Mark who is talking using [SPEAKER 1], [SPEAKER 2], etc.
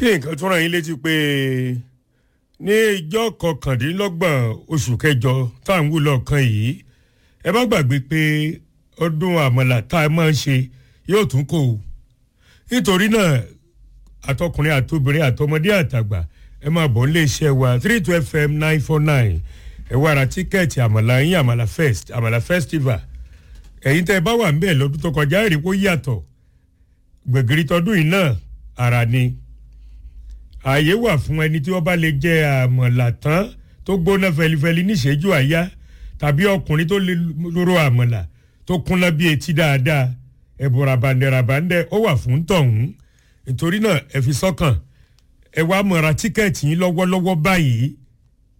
[SPEAKER 1] kí nǹkan tó ràn yín létí pé ní ìjọ kọkàndínlọ́gbọ̀n oṣù kẹjọ tá à ń wú lọ́ọ̀kan yìí ẹ má gbàgbé pé ọdún àmàlà tá a máa ń ṣe yóò tún kò ó nítorí náà àtọkùnrin àtobìnrin àtọmọdé àtàgbà ẹ máa bọ̀ nílé iṣẹ́ wa three two fm nine four nine ẹ wá ra tíkẹ́ẹ̀tì àmàlà yín àmàlà fest àmàlà festival ẹ̀yin tẹ́ ẹ bá wà ń bẹ̀ lọ́dún tó kọjá èrè kó yàtọ̀ gbẹ̀gìrì tọdún yìí náà ara ni ààyè wà fún ẹni tí wọ́n bá lè jẹ àmàlà tán tó gbóná fẹlifẹli níṣẹ́jú àyá tàbí ọkùnrin tó lè lóró àmàlà tó kúnná bí etí dáadáa ẹ̀bùn rabandẹ rabandẹ ó wà fún tọ̀hún nítorí náà ẹ fi sọ́kàn ẹ wá mọ̀ra tíkẹ́ẹ̀tì yín lọ́wọ́lọ́wọ́ báyìí